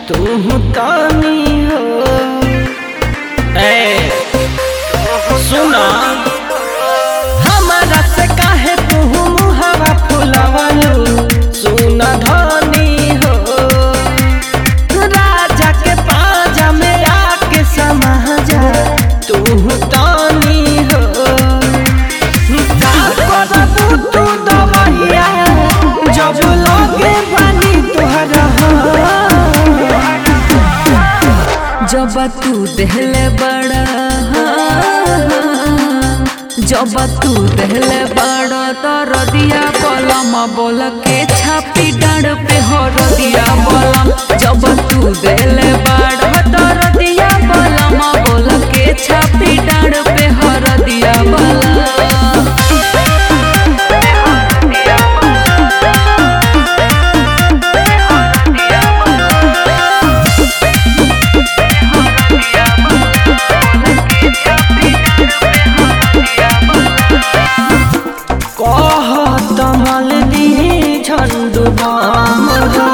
तू तानी हो ए सुना हमारा से काहे तू मुहावा फुलावलू सुना धनी हो राजा के पाजा में आके समा जा तू तानी हो का करबू तू दवहिया जब लगे बानी तोहरा जब तू देहले बड़ा जब तू देहले बड़ा तो रदिया बलम बोल के छापी डांड पे हो रदिया बलम जब तू देहले बड़ा तो रदिया बलम बोल के छापी डांड पे हो रदिया बलम कहत मल दी झंडू बाम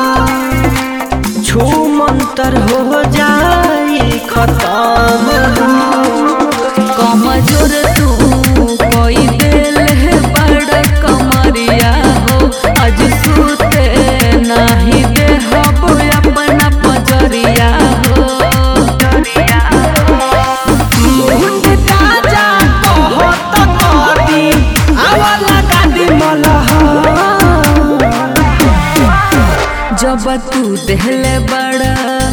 छू मंतर हो जाई खत्म कमजोर तू कोई दिल है बड़ कमरिया हो आज सुते नहीं दे हब अपना पजरिया हो मुंड ताजा कहत कदी आवाला गादी मलहा जब तू देहले बड़ा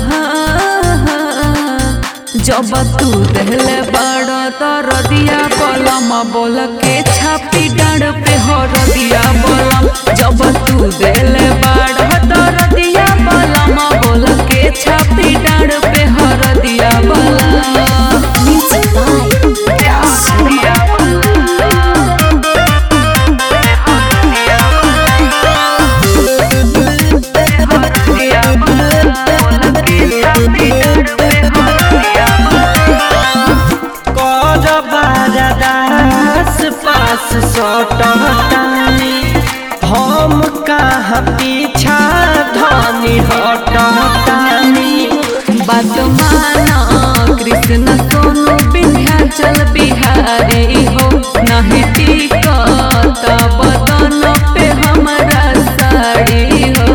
जब तू देहले बड़ा तो रदिया बलम बोल के छापी डांड पे हो रदिया बलम जब तू देहले बड़ा तो रदिया बलम बोल के छापी डांड पे हो रदिया बलम Music by कर बारदास पास सटतानी हम कहाँ पीछा धनी हटतानी बात माना कृष्ण सोनू विंध्याचल बिहारी हो नहीं टिकत बदन पे हमारा साड़ी हो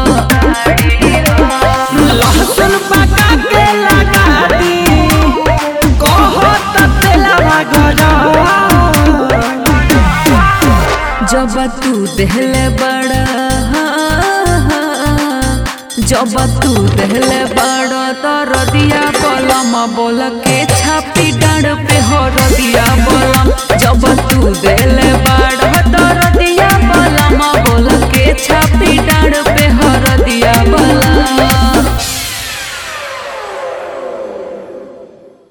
लहसुन पका के लगा दी कहत तेलवा गरा जब तू देहले बड़ा जब तू देहले बड़ा तो रदिया बलम बोल के छापी डांड पे हो रदिया बलम जब तू देहले बड़ा तो रदिया बलम बोल के छापी डांड पे हो